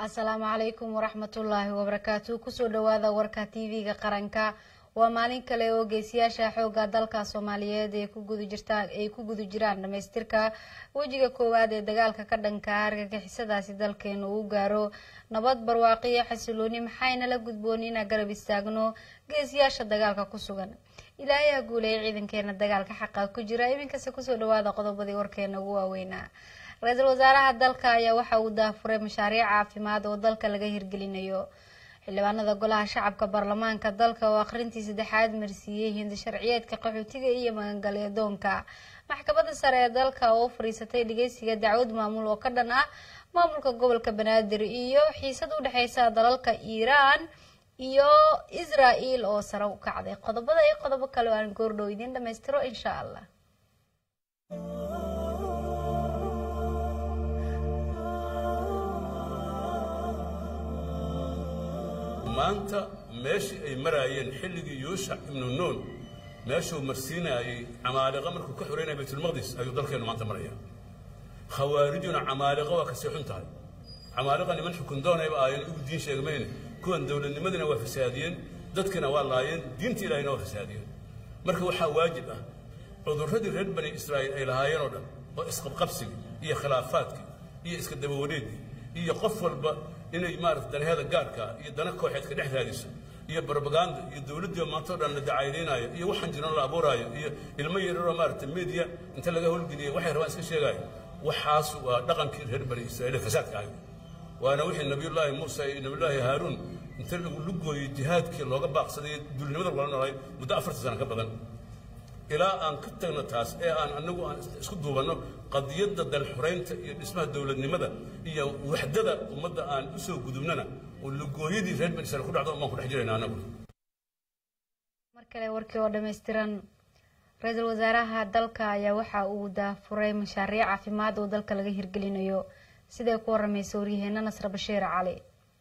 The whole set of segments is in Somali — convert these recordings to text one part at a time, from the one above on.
asalaamu calaykum waraxmatullaahi wabarakaatu kusoo dhawaada warka tv-ga qaranka waa maalin kale oo geesiyaasha xooga dalka soomaaliyeed ay ku guda jirtaan ay ku guda jiraan dhamaystirka wejiga koowaad ee dagaalka ka dhanka argagixisadaasi dalkeenu uu gaaro nabad barwaaqiyo xasilooni maxayna la gudboon inaan garab istaagno geesiyaasha dagaalka ku sugan ilaahay ha guuleeya ciidankeena dagaalka xaqa ku jira iminkase kusoo dhawaada qodobadii warkeena ugu waaweynaa ra-iisul wasaaraha dalka ayaa waxa uu daafuray mashaariic caafimaad oo dalka laga hirgelinayo xildhibaanada golaha shacabka baarlamaanka dalka oo akhrintii saddexaad marsiiyey hindi sharciyeedka qaxootiga iyo magangalyadoonka maxkamadda sare ee dalka oo u fadhiisatay dhageysiga dacwad maamul oo ka dhan ah maamulka gobolka banaadir iyo xiisad u dhexeysa dalalka iiraan iyo israel oo sare u kacday qodobada iyo qodobo kale oo aan goordhow idiin dhamaystiro insha allah maanta meeshii ay maraayeen xilligii yuushac ibnu nuun meeshuu marsiinaayey camaaliqa markuu ka xoreynaya baytulmaqdis ayuu dalkeennu maanta maraya khawaarijuna camaaliqa waa kasii xun tahay camaaliqa niman xukun doonayba aayan igu diin sheegmayne kuwan dowladnimadiina waa fasaadiyeen dadkina waa laayeen diinta ilahina waa fasaadiyeen marka waxaa waajib ah cudurradii reer bani israa'iil ay lahaayeen oo dhan oo isqabqabsigii iyo khilaafaadkii iyo iska dabawareedii iyo qof walba inay maarata danaheeda gaarka iyo dana kooxeedka dhex raadiso iyo barbaganda iyo dowladdii maanta o dhan la dacaynaynaayo iyo waxaan jiran la abuuraayo iyo ilmo yararoo maarata media inta laga howlgeliyay waxay rabaan iska sheegaayo waxaas waa dhaqankii reer bani israa'iil fasaadka ahayd waana wixii nabiyullaahi muusa iyo nabiyullaahi haaruun inta lagu lugooyey jihaadkii looga baaqsaday duulnimada lagula noolay muddo afartan sana ka badan ilaa aan ka tagno taas ee aan anagu aan isku duubanno qadiyadda dalxuraynta iyo dhismaha dowladnimada iyo waxdada ummadda aan u soo gudubnana oo lugooyadii reer bani israiil ku dhacdo umaan ku dhex jirayna anagu mar kale warkii oo dhammaystiran ra-iisul wasaaraha dalka ayaa waxa uu daafuray mashaariic caafimaad oo dalka laga hirgelinayo siday ku waramaysa waryaheena nasre bashiir cali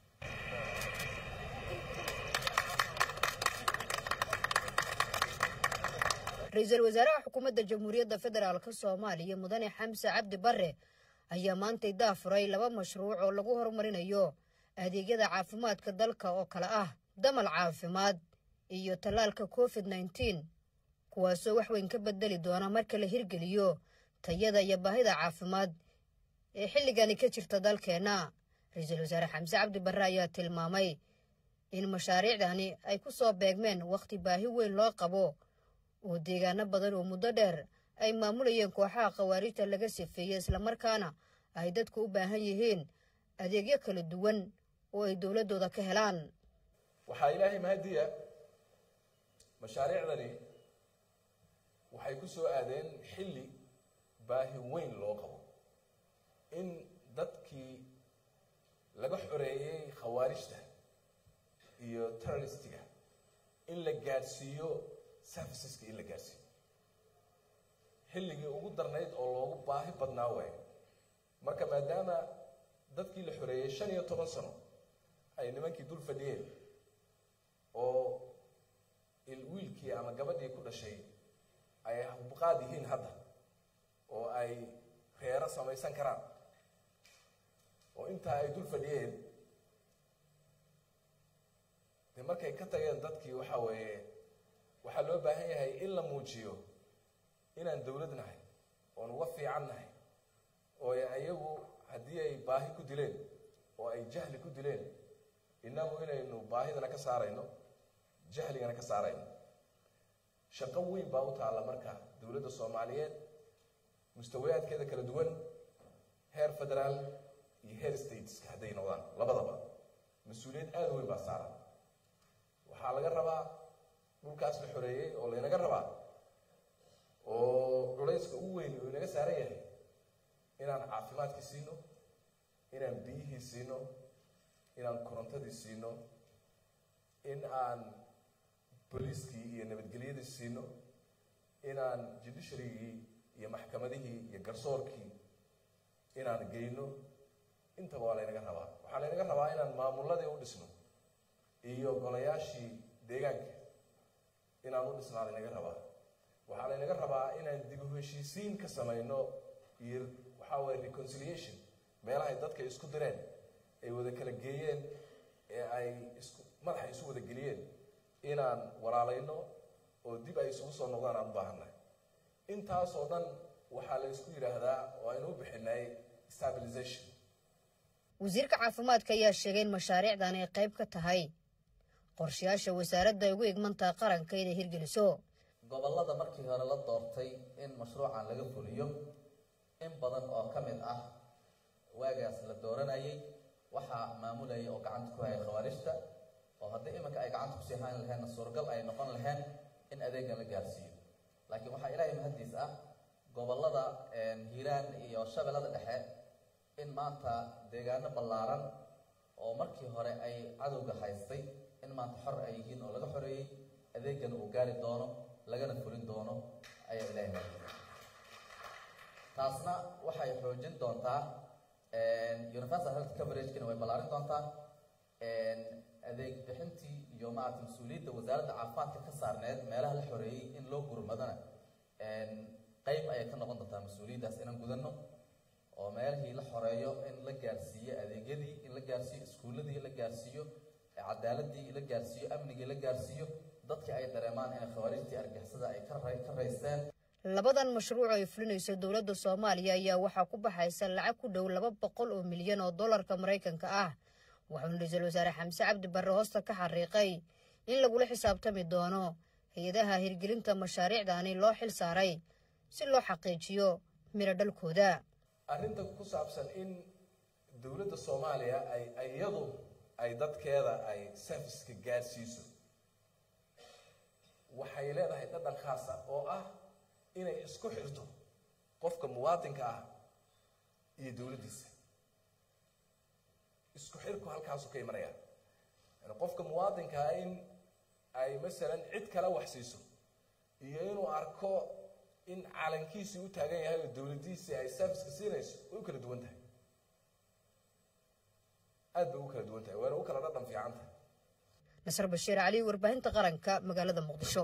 ra-iisul wasaaraha xukuumadda jamhuuriyadda federaalk soomaaliya mudane xamse cabdi bare ayaa maantay daafuray laba mashruuc oo lagu horumarinayo adeegyada caafimaadka dalka oo kale ah damal caafimaad iyo tallaalka covid nneteen kuwaasoo wax weyn ka bedeli doona marka la hirgeliyo tayada iyo baahida caafimaad ee xilligani ka jirta dalkeenna ra-iisul wasaare xamse cabdi bare ayaa tilmaamay in mashaariicdani ay ku soo beegmeen wakhti baahi weyn loo qabo oo deegaano badan oo muddo dheer ay maamulayeen kooxaha khawaarijta laga sifeeyey islamarkaana ay dadku u baahan yihiin adeegyo kala duwan oo ay dowladdooda ka helaan waxaa ilaahay mahadiya mashaariicdani waxay ku soo aadeen xilli baahi weyn loo qabo in dadkii laga xoreeyey khawaarijta iyo terroristiga in la gaadhsiiyo serviceska in la gaadhsiiyo xilligii ugu darnayd oo loogu baahi badnaa waayo marka maadaama dadkii la xoreeyey shan iyo toban sano ay nimankii dul fadhiyeen oo wiilkii ama gabadhii ku dhashay ay buqaad yihiin hadda oo ay reero samaysan karaan oo intaa ay dul fadhiyeen de markay ka tageen dadkii waxa weeye waxaa loo baahan yahay in la muujiyo inaan dowlad nahay oon uga fiican nahay oo ayagu haddii ay baahi ku dileen oo ay jahli ku dileen innagu inaynu baahidana ka saarayno jahligana ka saarayno shaqo weyn baa u taalla marka dowladda soomaaliyeed mustawayaadkeeda kala duwan heer federaal iyo heer stateska hadday noqdaan labadaba mas-uuliyad aada weyn baa saaran waxaa laga rabaa dhulkaas la xoreeyey oo laynaga rabaa oo culayska ugu weyn uu inaga saaran yahay inaan caafimaadkii siino inaan biyihii siino inaan korontadii siino in aan booliiskii iyo nabadgelyadii siino inaan judiciarygii iyo maxkamadihii iyo garsoorkii inaan geyno intaba waa laynaga rabaa waxaa laynaga rabaa inaan maamuladii u dhisno iyo golayaashii deegaanka inaan u dhisnaa laynaga rabaa waxaa laynaga rabaa inaan dib u heshiisiin ka samayno iyo waxaa waye reconciliation meelahay dadka isku direen ay wada kala geeyeen ee ay isku madaxa isu wada geliyeen inaan walaalayno oo dib ay isugu soo noqdaan aan u baahannahay intaasoo dhan waxaa la isku yidhaahdaa oo aynu u bixinay stabilization wasiirka caafimaadka ayaa sheegay in mashaariicdan ay qayb ka tahay qorshayaasha wasaaradda ay ugu igmantaha qaranka inay hirgeliso gobollada markii hore la doortay in mashruucan laga fuliyo in badan oo ka mid ah waagaas la dooranayay waxaa maamulayay oo gacanta ku hayay khawaarijta oo haddii iminka ay gacanta kusii hayn laheenna suuragal ay noqon laheen in adeegan la gaarsiiyo laakiin waxaa ilaahay mahaddiis ah gobollada hiiraan iyo shabeellada dhexe in maanta deegaano ballaaran oo markii hore ay cadowga haystay in maanta xor ay yihiin oo laga xoreeyey adeegana uu gaari doono lagana fulin doono ayaa ilaahay mahaddiis taasna waxay xoojin doontaa universal health coveragekina way ballaarin doontaa adeeg bixintii iyo maarata mas-uuliyadda wasaaradda caafimaadka ka saarneed meelaha la xoreeyey in loo gurmadana qayb ayay ka noqon doontaa mas-uuliyaddaas inaan gudanno oo meelihii la xoreeyo in la gaarsiiyo adeegyadii in la gaarsiiyo iskuulladii la gaarsiiyo cadaaladii la gaarsiiyo amnigii la gaarsiiyo dadkii ay dareemaan inay khawaarijtii argixisada ay ka raysteen labadan mashruuc ay fulinayso dowladda soomaaliya ayaa waxaa ku baxaysa lacag ku dhow laba boqol oo milyan oo dollarka maraykanka ah wuxuuna ra-iisul wasaare xamse cabdi barre hoosta ka xariiqay in lagula xisaabtami doono hay-adaha hirgelinta mashaariicdaani loo xil saaray si loo xaqiijiyo miro dhalkooda arrinta ku saabsan in dowladda soomaaliya ay iyadu ay dadkeeda ay serviceka gaarsiiso waxay leedahay dhadhan khaas ah oo ah inay isku xirto qofka muwaadinka ah iyo dowladdiisa isku xirku halkaasu ka imanaya yani qofka muwaadinka ah in ay masalan cid kale wax siiso iyo inuu arko in calankiisii u taagan yahay oo dowladdiisii ay serviceka siinayso way u kala duwan tahay aad bay u kala duwan tahay wayna u kala dhadhan fiican tahay nasar bashiir cali warbaahinta qaranka magaalada muqdisho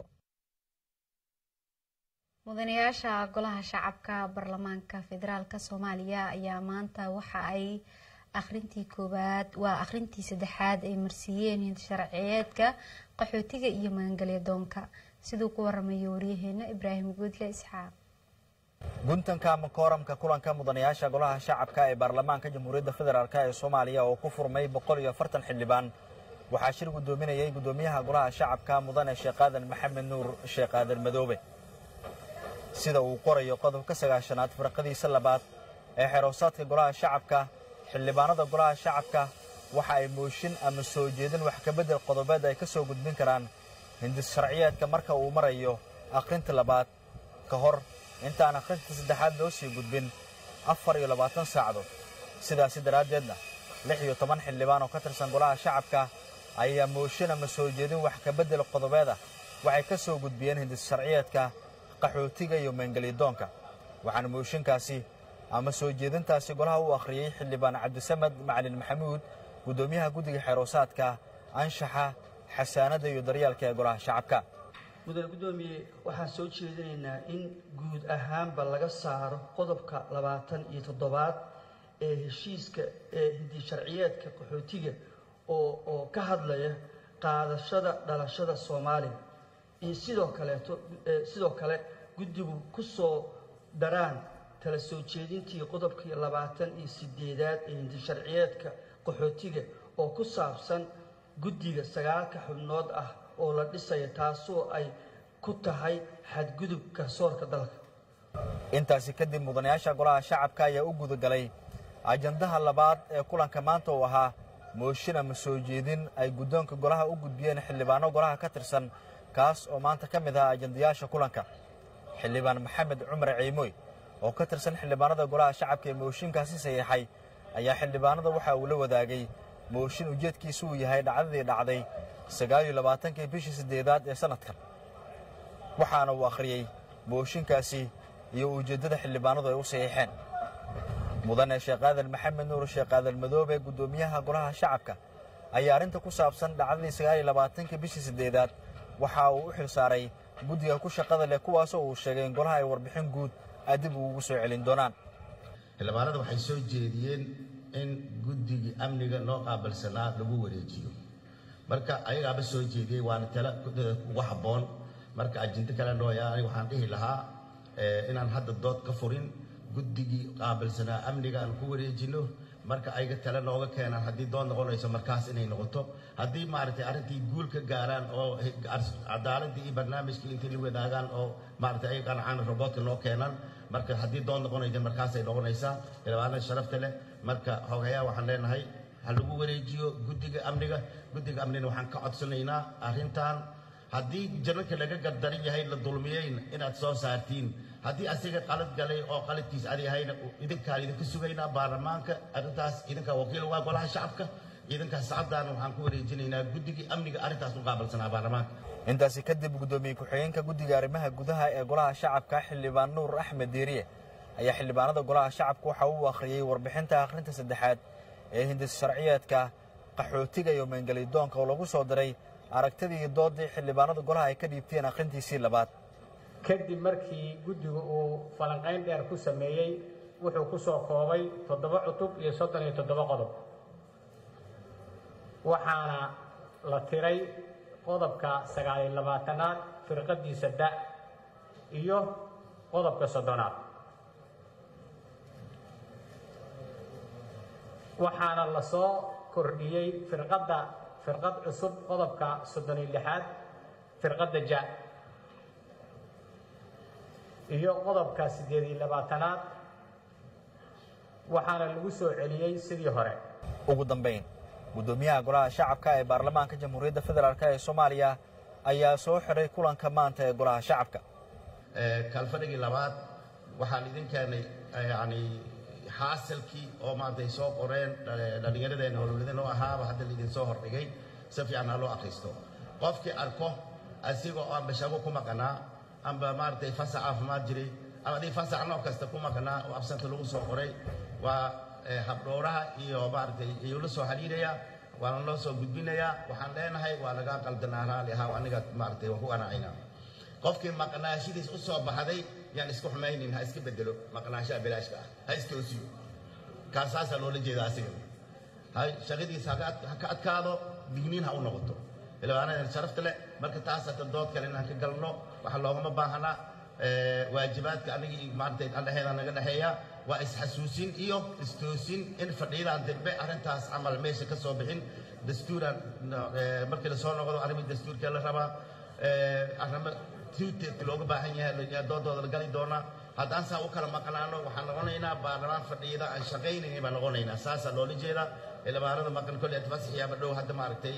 mudanayaasha golaha shacabka baarlamaanka federaalk soomaaliya ayaa maanta waxa ay akhrintii koowaad waa akhrintii saddexaad ay marsiiyeen sharciyeedka qaxootiga iyo magangelya doonka siduu ku waramayo waryaheena ibraahim guudle isxaaq guntanka ama kooramka kulanka mudanayaasha golaha shacabka ee baarlamaanka jamhuuriyadda federaalk ee soomaaliya oo ku furmay boqol iyo afartan xildhibaan waxaa shir guddoominayay guddoomiyaha golaha shacabka mudane sheekh aadan maxamed nuur sheekh aadan madoobe sida uu qorayo qodobka sagaashanaad farqadiisa labaad ee xeroosaadka golaha shacabka xildhibaanada golaha shacabka waxa ay mooshin ama soo jeedin wax kabedel qodobeed ay ka soo gudbin karaan hindis sharciyeedka marka uu marayo akhrinta labaad ka hor intaan akhrinta saddexaad loo sii gudbin afar iyo labaatan saacadood sidaasi daraaddeedna lix iyo toban xildhibaan oo ka tirsan golaha shacabka ayaa mooshin ama soo jeedin wax kabedel qodobeeda waxay ka soo gudbiyeen hindis sharciyeedka qaxootiga iyo meengelidoonka waxaana mooshinkaasi ama soo jeedintaasi golaha u akhriyey xildhibaan cabdisamed macalin maxamuud guddoomiyaha guddiga xeeroosaadka anshaxa xasaanadda iyo daryaalka ee golaha shacabka mudane guddoomiye waxaan soo jeedinaynaa in guud ahaanba laga saaro qodobka labaatan iyo toddobaad ee heshiiska ee hindi sharciyeedka qaxootiga oo oo ka hadlaya qaadashada dhalashada soomaaliya iyo sidoo kaleeto sidoo kale guddigu ku soo daraan tala soo jeedintii qodobkii labaatan iyo sideedaad ee hindi sharciyeedka qaxootiga oo ku saabsan guddiga sagaalka xubnood ah oo la dhisaya taasoo ay ku tahay xadgudub garsoorka dalka intaasi kadib mudanayaasha golaha shacabka ayaa u gudagalay ajandaha labaad ee kulanka maanta uu ahaa mooshin ama soo jeedin ay guddoonka golaha u gudbiyeen xildhibaano golaha ka tirsan kaas oo maanta ka mid ahaa ajandayaasha kulanka xildhibaan maxamed cumar ciimoy oo ka tirsan xildhibaanada golaha shacabka ee mooshinkaasi saxiixay ayaa xildhibaanada waxa uu la wadaagay mooshin ujeedkiisu uu yahay dhacdadii dhacday sagaal iyo labaatankii bishii siddeedaad ee sannadkan waxaana uu akhriyey mooshinkaasi iyo ujeeddada xildhibaanadu ay u saxiixeen mudane sheekh aadan maxamed nuur sheekh aadan madoobe guddoomiyaha golaha shacabka ayaa arrinta ku saabsan dhacdadii sagaal iyo labaatankii bishii siddeedaad waxa uu u xil saaray guddiga ku shaqada leh kuwaasoo uu sheegay in golaha ay warbixin guud adib ugu soo celin doonaan xildhibaanada waxay soo jeediyeen in guddigii amniga noo qaabilsanaa lagu wareejiyo marka ayagaaba soo jeediyey waana tala ugu habboon marka ajinto kale nooya aniga waxaan dhihi lahaa inaan hadda dood ka furin guddigii qaabilsanaa amniga aan ku wareejino marka ayaga tale nooga keenaan haddii dood noqonayso markaas inay noqoto haddii maaragtay arrintii guul ka gaaraan oo cadaaladii iyo barnaamijkii intii la wadaagaan oo maaragtay ay qancaan robotka noo keenaan marka haddii dood noqonaysa markaasay noqonaysaa ilmaanada sharafta leh marka xogayaa waxaan leenahay ha lagu wareejiyo guddiga amniga guddiga amnina waxaan ka codsanaynaa arrintan haddii jananka laga gardaran yahay la dulmiyeyna inaad soo saartiin haddii asiga qalad galay oo qaladkiis adi yahayna idinkaan idinka sugaynaa baarlamaanka arrintaas idinkaa wakiil waa golaha shacabka idinkaas sacadaan waxaan ku wareejinaynaa guddigii amniga arrintaas u qaabilsanaa baarlamaanka intaasi kadib guddoomiye ku-xigeenka guddiga arrimaha gudaha ee golaha shacabka xildhibaan nuur axmed diiriye ayaa xildhibaanada golaha shacabka waxa uu akhriyey warbixinta akhrinta saddexaad ee hindis sharciyeedka qaxootiga iyo meengelidoonka oo lagu soo diray aragtidii doodii xildhibaanada golaha ay ka dhiibteen akhrintiisii labaad kadib markii guddigu uu falanqayn dheer ku sameeyey wuxuu ku soo koobay toddoba cutub iyo soddon iyo toddoba qodob waxaana la tiray qodobka sagaaliyo labaatanaad firqadiisa da iyo qodobka soddonaad waxaana la soo kordhiyey firqadda firqad cusub qodobka soddon iyo lixaad firqadda ja iyo qodobka siddeed iyo labaatanaad waxaana lagu soo celiyey sidii hore ugu dambayn guddoomiyaha golaha shacabka ee baarlamaanka jamhuuriyadda federaalk ee soomaaliya ayaa soo xidhay kulanka maanta ee golaha shacabka kalfadhigii labaad waxaan idin keenay yani xaasilkii oo maantay soo qoreen dhallinyaradeenna howlwadeen oo ahaaba hadda laidin soo hordhigay si fiican ha loo akhristo qofkii arko asigoo aan bashago ku maqanaa amba maaragtay fasax caafimaad jiray ama adii fasax nooc kasta ku maqnaa oo absanta lagu soo qoray waa habdhowraha iyo maaragtay iyuu la soo xiriirayaa waana loo soo gudbinayaa waxaan leenahay waa lagaa qaldanaa raali ahaa aniga maaragtay waan ku qanacaynaa qofkii maqnaashidiis u soo baxday yaan isku xumaynin ha iska bedelo maqnaashaha bilaashka ah ha istoosiyo kaasaasaa loola jeeda asiga ha shaqadiisa ha ka adkaado digniin ha u noqoto ilmaanadan sharafta leh marka taasata dood kale inaan ka galno waxa loogama baahana waajibaadka anigii maaragtay andhexeeda naga dhexeeya waa isxasuusin iyo istoosin in fadhiidaan dambe arrintaas camal meesha ka soo bixin dastuuran markii la soo noqdo arrimii dastuurkee la rabaa arrimo tuuteedka looga baahan yahay doodooda la gali doonaa haddaan saa u kala maqnaano waxaan noqonaynaa baarlamaan fadhiida aan shaqaynaynin baan noqonaynaa saasaa loola jeedaa ilmaanada maqan kolle fasaxiyaaba dhow hadda maaragtay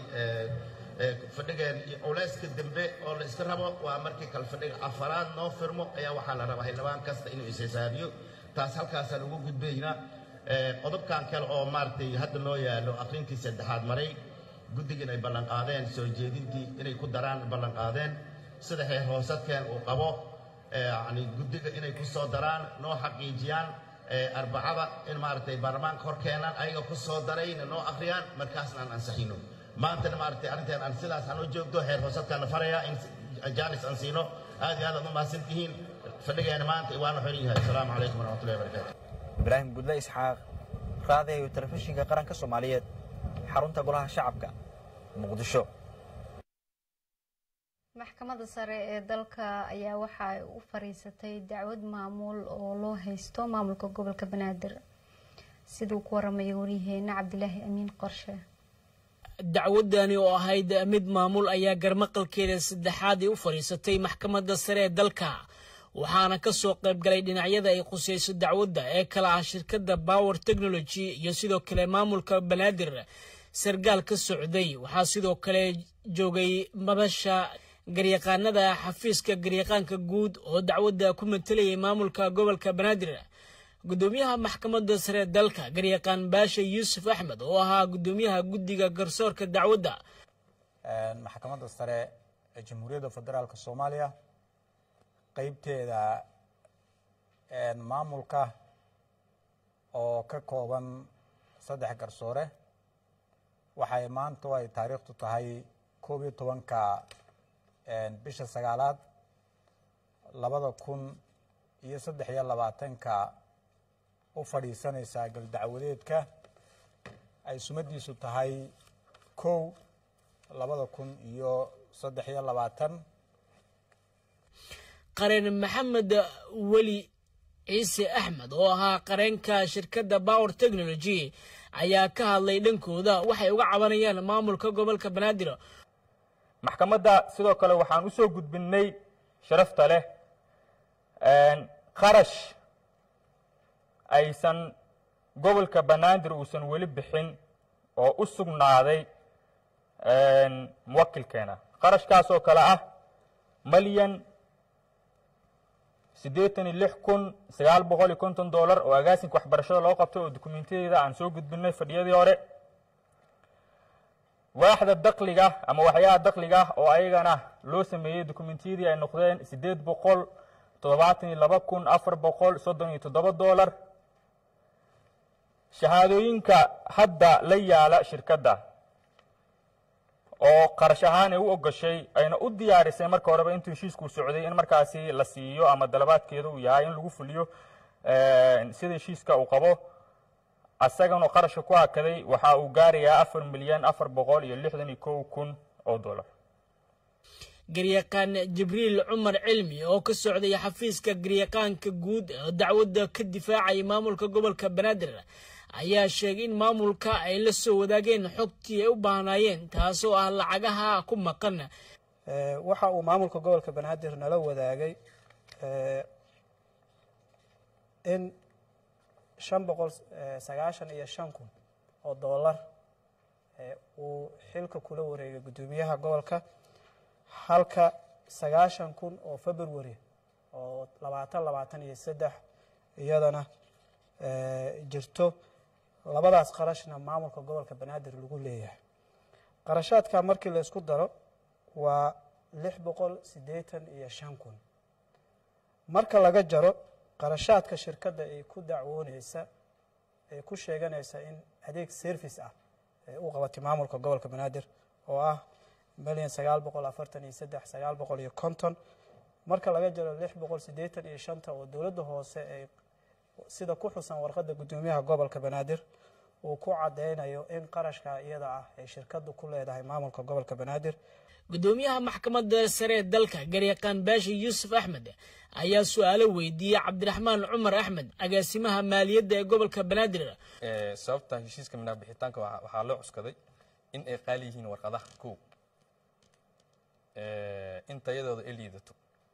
fadhigeen iyo culeyska dambe oo la iska rabo waa markii kale fadhiga afaraad noo firmo ayaa waxaa la rabaa xildhibaan kasta inuu is-xisaabiyo taas halkaasaan ugu gudbaynaa qodobkan kale oo maaragtay hadda noo yaalo aqrintii saddexaad maray guddigan ay ballanqaadeen soo jeedintii inay ku daraan ballanqaadeen sida heer hoosadkeen uu qabo yani guddiga inay ku soo daraan noo xaqiijiyaan arbacada in maaragtay baarlamaanka hor keenaan ayaga ku soo darayna noo akhriyaan markaasna aan ansaxino maantana maaragtay arrinteen aan sidaas aan u joogto heer hoosadkaana farayaa in jaanis aan siino aad iyo aad aad u mahadsan tihiin fadhigeena maanta waana xiran yahay asalaamu calaykum waraxmatullahi wabarakaatu ibraahim gudle isxaaq raadayo telefishinka qaranka soomaaliyeed xarunta golaha shacabka muqdisho maxkamadda sare ee dalka ayaa waxa ay u fariisatay dacwad maamul oo loo haysto maamulka gobolka banaadir siduu ku waramaya waryaheena cabdilaahi amiin qorshe dacwadani oo ahayd mid maamul ayaa garmaqalkeeda saddexaad ay u fadhiisatay maxkamadda sare ee dalka waxaana ka soo qayb galay dhinacyada ay khuseyso dacwadda ee kala ah shirkadda power technology iyo sidoo kale maamulka banaadir sargaal ka socday waxaa sidoo kale joogay madasha garyaqaanada xafiiska garyaqaanka guud oo dacwadda ku matalayay maamulka gobolka banaadir gudoomiyaha maxkamadda sare dalka garyaqaan baasha yuusuf axmed oo ahaa gudoomiyaha guddiga garsoorka dacwadda maxkamadda sare ee jamhuuriyadda federaalk soomaaliya qeybteeda maamulka oo ka kooban saddex garsoore waxay maanta ay taariikhtu tahay koob iyo tobanka bisha sagaalaad labada kun iyo saddex iyo labaatanka u fadhiisanaysaa galdacwadeedka ay sumadiisu tahay kow labada kun iyo saddex iyo labaatan qareen maxamed weli ciise axmed oo ahaa qareenka shirkadda power technology ayaa ka hadlay dhankooda waxay uga cabanayaan maamulka gobolka banaadir maxkamadda sidoo kale waxaan u soo gudbinnay sharafta leh qarash aysan gobolka banaadir uusan weli bixin oo u sugnaaday muwakilkeena qarashkaas oo kale ah malyan siddeetan iyo lix kun sagaal boqol iyo konton dollar oo agaasinka waxbarashada loo qabtay oo dukumentiyada aan soo gudbinay fadhiyadii hore waaxda dakliga ama waxyaha dakliga oo ayagana loo sameeyey dukumentiyadii ay noqdeen siddeed boqol toddobaatan iyo laba kun afar boqol soddon iyo toddoba dollar shahaadooyinka hadda la yaala shirkadda oo qarash ahaan ay u ogashay ayna u diyaarisay marka horeba intuu heshiisku socday in markaasi la siiyo ama dalabaadkeeda uu yahay in lagu fuliyo sida heshiiska uu qabo asagana qarashka ku hakaday waxa uu gaarayaa afar milyan afar boqol iyo lixdan iyo kow kun oo dollar garyaqaan jibriil cumar cilmi oo ka socday xafiiska garyaqaanka guud oo dacwadda ka difaacaya maamulka gobolka banaadir ayaa sheegay in maamulka ay la soo wadaageen xogtii ay u baahnaayeen taasoo ah lacagaha ku maqan waxa uu maamulka gobolka banaadir nala wadaagay in shan boqol sagaashan iyo shan kun oo dollar uu xilka kula wareegay guddoomiyaha gobolka halka sagaashan kun oo february oo labaatan labaatan iyo saddex iyadana jirto labadaas qarashna maamulka gobolka banaadir lagu leeyahay qarashaadka markii la isku daro waa lix boqol siddeetan iyo shan kun marka laga jaro qarashaadka shirkadda ay ku dacwooneysa ay ku sheeganaysa in adeeg service ah ay u qabatay maamulka gobolka banaadir oo ah milyan sagaal boqol afartan iyo saddex sagaal boqol iyo konton marka laga jaro lix boqol siddeetan iyo shanta oo dowladda hoose ay sida ku xusan warqadda guddoomiyaha gobolka banaadir uu ku cadeynayo in qarashka iyada ah ay shirkaddu ku leedahay maamulka gobolka banaadir guddoomiyaha maxkamadda sare ee dalka garyaqaan baashi yuusuf axmed ayaa su-aalo weydiiyey cabdiraxmaan cumar axmed agaasimaha maaliyadda ee gobolka banaadir sababta heshiiska minaaq bixitaanka waxaa loo cuskaday in ay qaali yihiin warqadaha kow in tayadooda ay liidato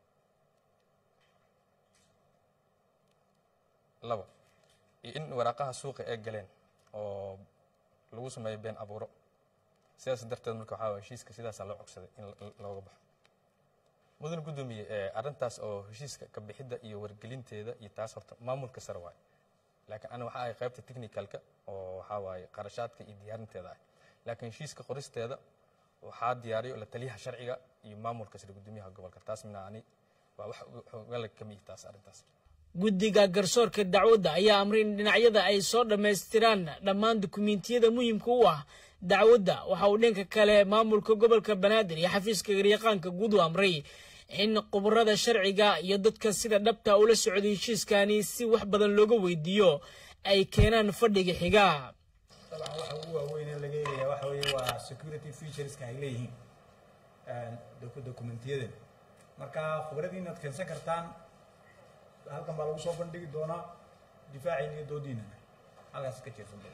laba iyo in waraaqaha suuqa ay galeen oo lagu sameeyo been abuuro sidaas darteed marka waxaa waye heshiiska sidaasaa loo cogsaday in looga baxo mudan guddoomiye arrintaas oo heshiiska ka bixidda iyo wargelinteeda iyo taas horta maamulka sare waaye laakiin ana waxaa ahay qaybta technicalka oo waxaa waaye qarashaadka iyo diyaarinteeda ah laakiin heshiiska qoristeeda waxaa diyaariyo la taliyaha sharciga iyo maamulka sare guddoomiyaha gobolka taas mina ani waa wax ogala kamiyi taas arrintaas guddiga garsoorka dacwadda ayaa amray in dhinacyada ay soo dhammaystiraan dhammaan dukumentiyada muhiimka u ah dacwadda waxa uu dhanka kale maamulka gobolka banaadir iyo xafiiska garyaqaanka guud u amray in khubarada sharciga iyo dadka sida dhabta ula socday heshiiskani si wax badan looga weydiiyo ay keenaan fadhiga xiga dabcan waxa ugu waaweyn ee laga eegaya waxa weeye waa security featureska ay leeyihiin dokumentiyadeen marka khubradii inaad keensan kartaan halkan baa lagu soo bandhigi doonaa difaaciina iyo doodiinana halkaas ka jeersan doona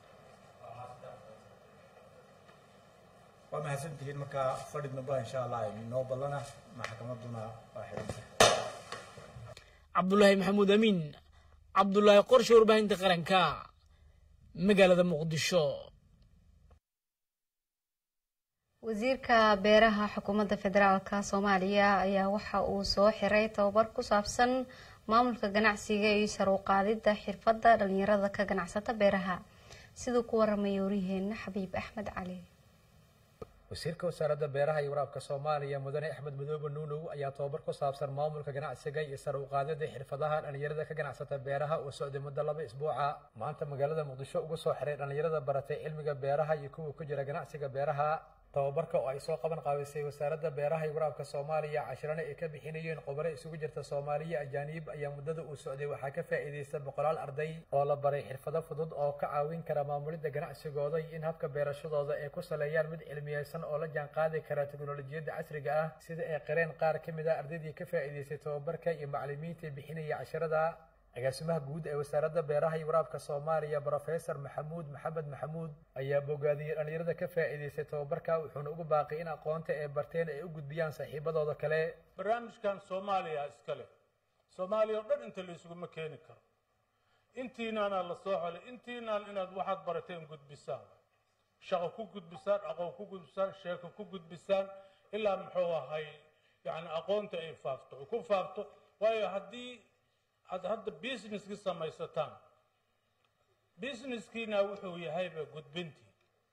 waa mahadsantihiin marka fadhi damba insha allah noo ballana maxkamadduna waa xidhanta cabdulaahi maxamuud amiin cabdulaahi qorshe warbaahinta qaranka magaalada muqdisho wasiirka beeraha xukuumadda federaalka soomaaliya ayaa waxa uu soo xiray tababar ku saabsan maamulka ganacsiga iyo sar u qaadidda xirfadda dhalinyarada ka ganacsata beeraha siduu ku waramaya waryaheena xabiib axmed cali wasiirka wasaaradda beeraha iyo waraabka soomaaliya mudane axmed madoobe nuunow ayaa tababar ku saabsan maamulka ganacsiga iyo sar u qaadida xirfadaha dhalinyarada ka ganacsata beeraha oo socday muddo laba isbuuca maanta magaalada muqdisho uga soo xiray dhalinyarada baratay cilmiga beeraha iyo kuwa ku jira ganacsiga beeraha tababarka oo ay soo qaban qaabisay wasaaradda beeraha iyo waraabka soomaaliya cashirana ay ka bixinayeen khubaro isugu jirta soomaaliya ajaaniib ayaa muddada uu socday waxaa ka faa'iidaysta boqolaal arday oo la baray xirfado fudud oo ka caawin kara maamulidda ganacsigooda iyo in habka beerashadooda ay ku saleeyaan mid cilmiyeysan oo la jaanqaadi kara teknolojiyadda casriga ah sida ay qireen qaar ka mid a ardaydii ka faa'iidaystay tababarka iyo macallimiinta bixinaya cashirada agaasimaha guud ee wasaaradda beeraha iyo waraabka soomaaliya brofesor maxamuud maxamed maxamuud ayaa bogaadiyey dhallinyarada ka faa'iidaystay tababarka wuxuuna ugu baaqay in aqoonta ay barteen ay u gudbiyaan saaxiibadooda kale barnaamijkan soomaaliya iska leh soomaaliya oo dhan inta laysuguma keeni karo intiinaana la soo xolay intiinaan inaad waxaad barateen gudbisaan shaqo ku gudbisaan aqoon ku gudbisaan sheeko ku gudbisaan ilaa muxuu ahay yani aqoonta ay faafto ku faafto waayo haddii aad hadda businesskii samaysataan businesskiina wuxuu yahayba gudbintii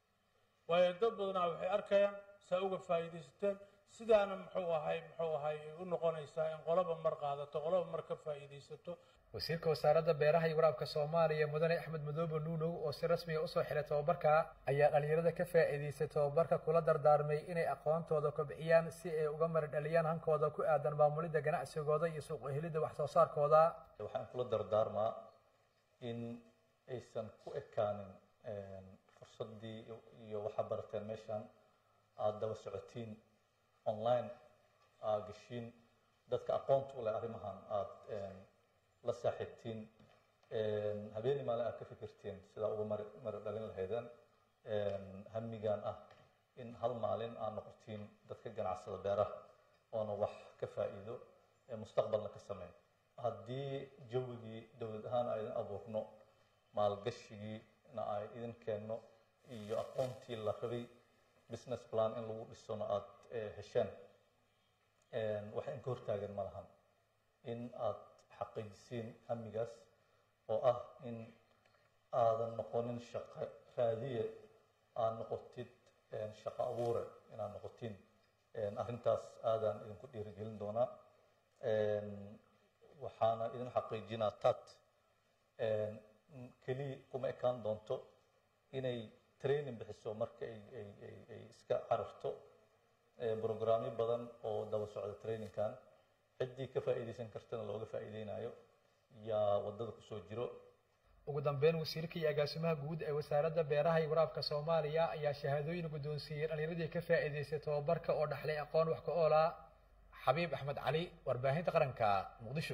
waayo dad badanaa waxay arkayaan saa uga faa'iidaysateen sidaana muxuu ahay muxuu ahay ay u noqonaysaa in qolaba mar qaadato qolaba mar ka faa'iidaysato wasiirka wasaaradda beeraha iyo waraabka soomaaliya mudane axmed madoobe nuunow oo si rasmiga usoo xiray tababarka ayaa dhallinyarada ka faa'iidaystay tababarka kula dardaarmay inay aqoontooda kobciyaan si ay uga mari dhaliyaan hankooda ku aadan maamulidda ganacsigooda iyo suuq helidda wax soo saarkooda waxaan kula dardaarmaa in aysan ku ekaanin fursaddii iyo waxaa barateen meeshan aada daba socotiin online aad geshiin dadka aqoonta u leh arrimahan aada la saaxiibtiin habeenii maalin aad ka fikirtiin sidaa uga mari mari dhalin lahaydeen hamigan ah in hal maalin aad noqotiin dadka ganacsada beeraha oona wax ka faa'iido mustaqbalna ka sameyn haddii jawigii dowlad ahaan ay idin abuurno maalgashigiina ay idin keenno iyo aqoontii la rabay business plan in lagu dhisona aada hesheen waxa in ka hortaagan ma lahan in aad xaqiijisiin hamigaas oo ah in aadan noqonin shaqo raadiye aad noqotid shaqo abuure inaad noqotiin arrintaas aadaan idinku dhiirigelin doonaa waxaana idin xaqiijinaa tat keliya kuma ekaan doonto inay training bixiso marka ay ay ay ay iska cararto programyo badan oo daba socda trainingkan ciddii ka faa'iidaysan kartana looga faa'iideynayo yaa waddada kusoo jiro ugu dambeyn wasiirka iyo agaasimaha guud ee wasaaradda beeraha iyo waraabka soomaaliya ayaa shahaadooyin guddoonsiiyey dhallinyaradii ka faa'iidaystay tababarka oo dhaxlay aqoon wax ka oola xabiib axmed cali warbaahinta qaranka muqdisho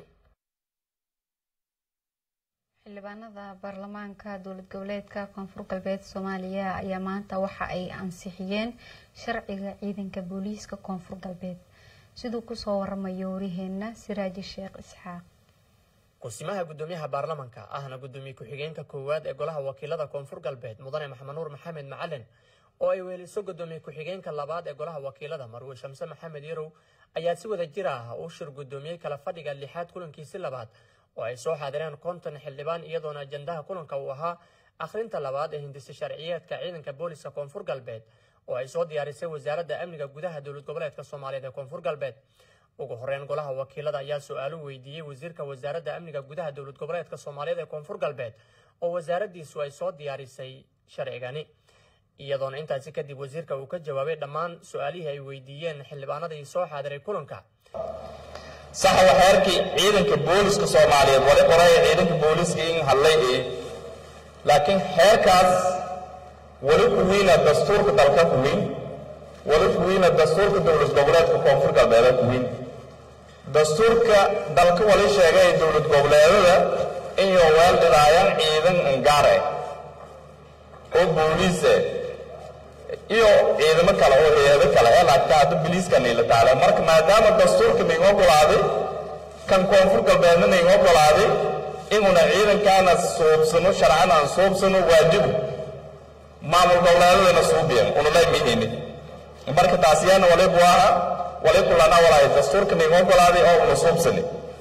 xildhibaanada baarlamaanka dowlad goboleedka koonfur galbeed soomaaliya ayaa maanta waxa ay ansixiyeen sharciga ciidanka booliiska koonfur galbeed siduu kusoo waramayo wariheena siraaji sheekh isxaaq kusimaha gudoomiyaha baarlamanka ahna gudoomiye ku-xigeenka koowaad ee golaha wakiilada koonfur galbeed mudane maxamed nuur maxamed macalin oo ay weeliso gudoomiye ku-xigeenka labaad ee golaha wakiilada marwe shamse maxamed yarow ayaa si wada jir ah u shir gudoomiyey kala fadhiga lixaad kulankiisi labaad oo ay soo xaadireen konton xildhibaan iyadoona ajandaha kulanka uu ahaa akhrinta labaad ee hindisa sharciyeedka ciidanka booliska koonfur galbeed oo ay soo diyaarisay wasaaradda amniga gudaha dowlad goboleedka soomaaliyeed ee koonfur galbeed ugu horeyn golaha wakiilada ayaa su-aalo weydiiyey wasiirka wasaaradda amniga gudaha dowlad goboleedka soomaaliyeed ee koonfur galbeed oo wasaaraddiisu ay soo diyaarisay sharcigani iyadoona intaasi kadib wasiirka uu ka jawaabay dhammaan su-aalihii ay weydiiyeen xildhibaanadii soo xaadiray kulanka sax waxeerkii ciidanka booliska soomaaliyeed wali qoraya ciidanka booliska in hadlay ee laakiin xeerkaas wali kuwiina dastuurka dalka kuwiin wali kuwiina dastuurka dowlad goboleedka koonfur galbeeda kuwiin dastuurka dalka wali sheegay dowlad goboleedada inay weeldhinaayaan ciidan ngaare oo booliise iyo ciidamo kale oo hay-ado kale ee laakiin hadda biliiska niila taale marka maadaama dastuurka naiga ogolaaday kan koonfur galbeedna naiga ogolaaday inuna ciidankaana suubsano sharcan aan suubsano waajibu maamul goboleedadana suubiyan unulay mihini marka taasiyana walibu aha wali kulana walaay dastuurka naiga ogolaaday oo una suubsani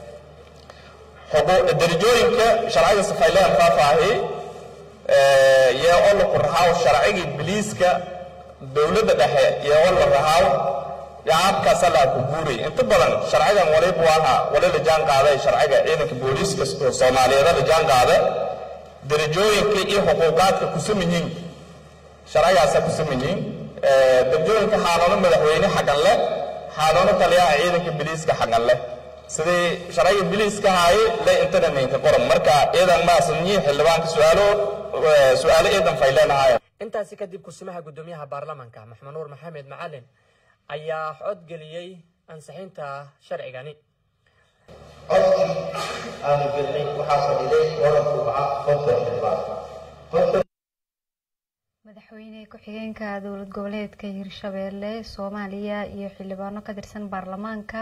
darajooyinka sharciga safayleen faafaahi yee oo la qurxaaw sharcigii biliiska dowladda dhexe iyo oo la rahaaw yaabkaasa laa ku guuray inta badan sharcigan walibu aha wali la jaan qaaday sharciga ciidanka booliiska soomaaliyeed la jaan qaada darajooyinka iyo xuquuqaadka ku saman yihiin sharcigaasa ku saman yihiin degmooyinka xaanono madaxweyne xagan leh xaanono taliyaha ciidanka biliiska xagan leh sidii sharciga biliiska haaye le internetnka qoran marka ciidan maasanyi xildhibaanka su-aalo su-aalo ciidan fayleenahaya intaasi kadib kusimaha gudoomiyaha baarlamaanka maxmed nuur maxamed macalin ayaa codgeliyey ansixinta sharcigani codkii aanu gelnay waxaa fadhiday wadanku ahaa konton xildhibaan madaxweyne ku-xigeenka dowlad goboleedka hirshabeelle soomaaliya iyo xildhibaano ka tirsan baarlamaanka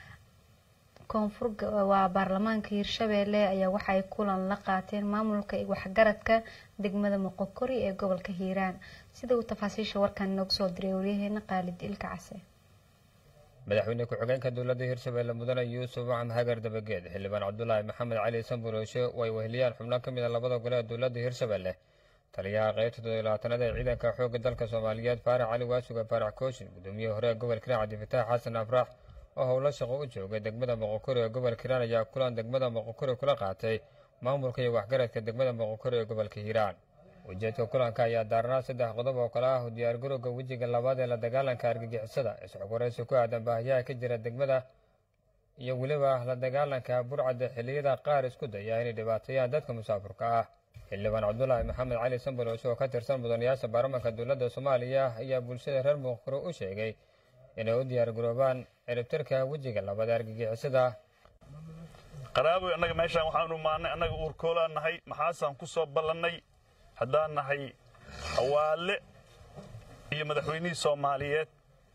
koonfur waa baarlamaanka hirshabeelle ayaa waxay kulan la qaateen maamulka waxgaradka degmada moqokori ee gobolka hiiraan sida uu tafaasiisha warkan inoogu soo diray waryaheena qaalid ilka case madaxweyne ku-xigeenka dowladda hirshabeelle mudane yuusuf macam hagar dabageed xildhibaan cabdulaahi maxamed cali sanburooshe oo ay weheliyaan xubno ka mid a labada gole ee dowladda hirshabeelle taliyaha qaybta toddobilabaatanaad ee ciidanka xoogga dalka soomaaliyeed faarax cali waasuga faarax kooshin gudoomiyihii hore ee gobolka hiiraan cabdifitaax xasan afraax oo howlo shaqo u joogay degmada moqokori ee gobolka hiiraan ayaa kulan degmada moqokori kula qaatay maamulka iyo waxgaradka degmada moqokori ee gobolka hiiraan ujeedka kulanka ayaa daarnaa saddex qodob oo kale ah u diyaargarowga wejiga labaad ee la dagaalanka argagixisada isxogwaraysi ku aadan baahiyaha ka jira degmada iyo weliba la dagaalanka burcadda xilliyada qaar isku daya inay dhibaateeyaan dadka musaafurka ah xildhibaan cabdulaahi maxamed cali sanbaroos oo ka tirsan mudanayaasha baarlamaanka dowladda soomaaliya ayaa bulshada reer muqkuro u sheegay inay u diyaargaroobaan ciribtirka wejiga labaad ee argagixisada qaraaboy annaga meeshaan waxaanu maannay annaga uurkoolaan nahay maxaasaan ku soo ballannay haddaan nahay hawaale iyo madaxweynihii soomaaliyeed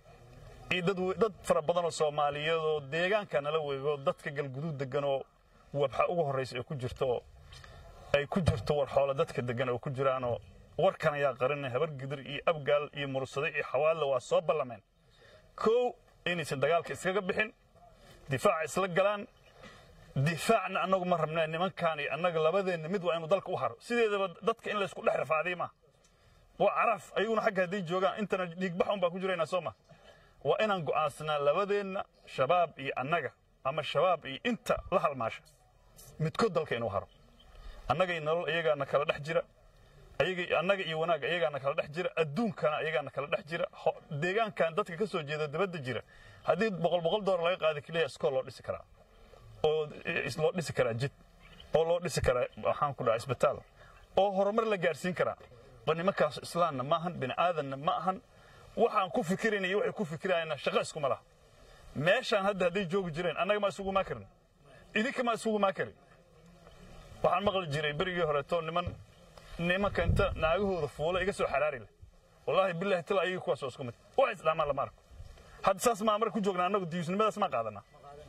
iyo dad dad fara badan oo soomaaliyeed oo deegaanka nala weego dadka galguduud degan oo wabxa ugu horraysa ay ku jirto ay ku jirto war xoolo dadka degan oo ku jiraanoo warkan ayaa qarinay habar gidir iyo abgaal iyo mursade iyo xawaalle waa soo ballameen kow inaysan dagaalka iskaga bixin difaaca isla galaan difaacna annagu ma rabnaa nimankaan iyo annaga labadeenna mid waa inuu dalka u haro sideedaba dadka in laysku dhex rafaadiy ma waa caraf ayaguna xagga hadday joogaan intana dhiigbax un baa ku jiraynaa soo ma waa inaan go'aansanaa labadeenna shabaab iyo annaga ama shabaab iyo inta la halmaasha midkood dalka inuu haro annaga iyo nolol iyagaana kala dhex jira annaga iyo wanaag iyagaana kala dhex jira adduunkana iyagaana kala dhex jira deegaankan dadka ka soo jeeda dabadda jira haddii boqol boqol doolar laga qaadi keliya iskool loo dhisi karaa oo loo dhisi karaa jid oo loo dhisi karaa waxaan ku dhaha isbitaal oo horumar la gaarsiin karaa oo nimankaas islaamna ma ahan bini aadanna ma ahan waxaan ku fikirayna iyo waxay ku fikirayana shaqo iskuma laha meeshaan hadda hadday joogi jireen annaga ma isugu maa karin idinka ma isugu maa karin waxaan maqli jiray berigii horeeto niman nimanka inta naagahooda fuula iga soo xaraari leh wallaahi billahi tala ayaga kuwaas oo isku mid wax isdhaamaan lama arko hadda saas maa marka ku joognaa annagu diyuusnimadaas maa qaadanaa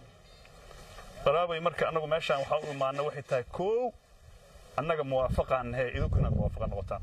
qaraabay marka annagu meeshaan waxaa u imaana waxay tahay koow annaga muwaafaqaan nahe idinkuna muwaafaqa noqotaan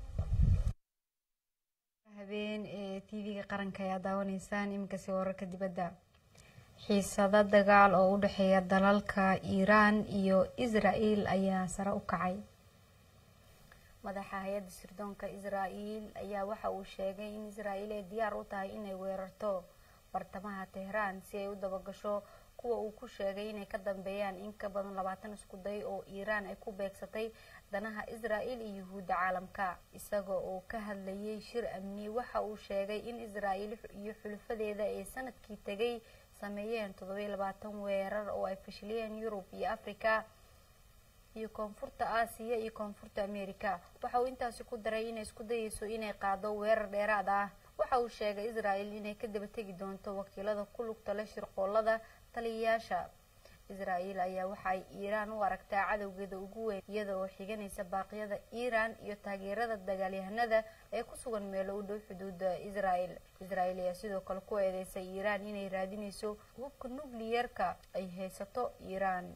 habeen ee tv-ga qaranka ayaa daawanaysaan iminkasi wararka dibadda xiisado dagaal oo u dhexeeya dalalka iiraan iyo israel ayaa sare u kacay madaxa hay-adda sirdoonka israel ayaa waxa uu sheegay in israel ay diyaar u tahay inay weerarto bartamaha tehraan si ay u dabagasho kuwa uu ku sheegay inay ka dambeeyaan in ka badan labaatan isku day oo iiraan ay ku beegsatay danaha israel iyo yuhuudda caalamka isagoo uu ka hadlayay shir amni waxa uu sheegay in israel iyo xulufadeeda ay sanadkii tegay sameeyeen toddobiyo labaatan weerar oo ay fashiliyeen yurub iyo africa iyo koonfurta aasiya iyo koonfurta america waxa uu intaasi ku daray inay isku dayeyso inay qaado weerar dheeraad ah waxa uu sheegay israel inay ka daba tegi doonto wakiilada ku lugta leh shirqoolada taliyayaasha israel ayaa waxaay iiraan u aragtaa cadowgeeda ugu weyn iyada oo xiganaysa baaqyada iiraan iyo taageerada dagaalyahanada ee ku sugan meelo u dhow xuduuda israel israel ayaa sidoo kale ku eedeysay iiraan inay raadinayso hubka nucliyerka ay haysato iiraan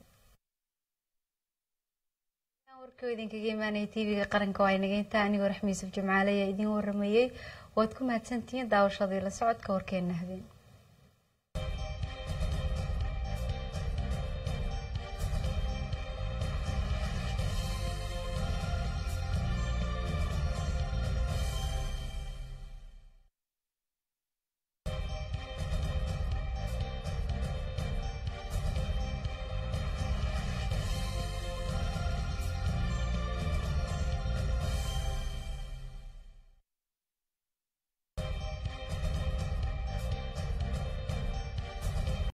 warkii idinkaga imaanaya tv-ga qaranka waa inageynta anigoo raxmi yuusuf jimcaale ayaa idiin waramayey waad ku mahadsantihiin daawashadii la socodka warkeena habeen